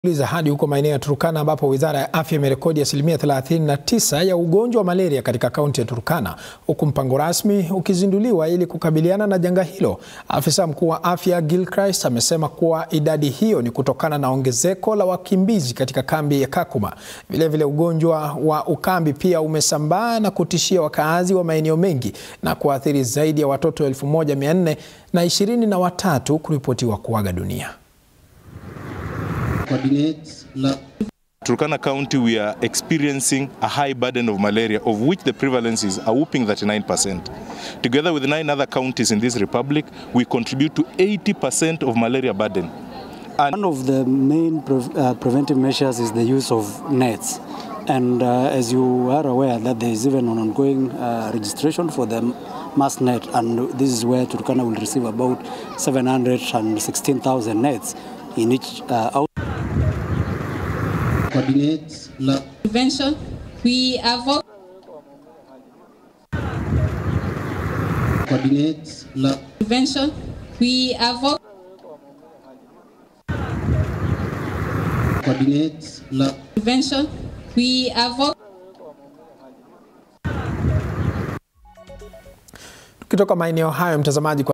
Liza hadi huko maeneo ya Turkana ambapo wizara ya afya imerekodi asilimia 39 ya ugonjwa wa malaria katika kaunti ya Turkana, huku mpango rasmi ukizinduliwa ili kukabiliana na janga hilo. Afisa mkuu wa afya Gilchrist amesema kuwa idadi hiyo ni kutokana na ongezeko la wakimbizi katika kambi ya Kakuma. Vilevile, ugonjwa wa ukambi pia umesambaa na kutishia wakaazi wa maeneo mengi na kuathiri zaidi ya watoto 1400 na ishirini na watatu kuripotiwa kuaga dunia. Turkana County, we are experiencing a high burden of malaria, of which the prevalence is a whopping 39%. Together with nine other counties in this republic, we contribute to 80% of malaria burden. And One of the main pre uh, preventive measures is the use of nets. And uh, as you are aware that there is even an ongoing uh, registration for the mass net, and this is where Turkana will receive about 716,000 nets in each uh, out coordinates prevention. We avoid coordinates prevention. We avoid coordinates prevention. We avoid Tukitoka maeneo hayo, mtazamaji, kwa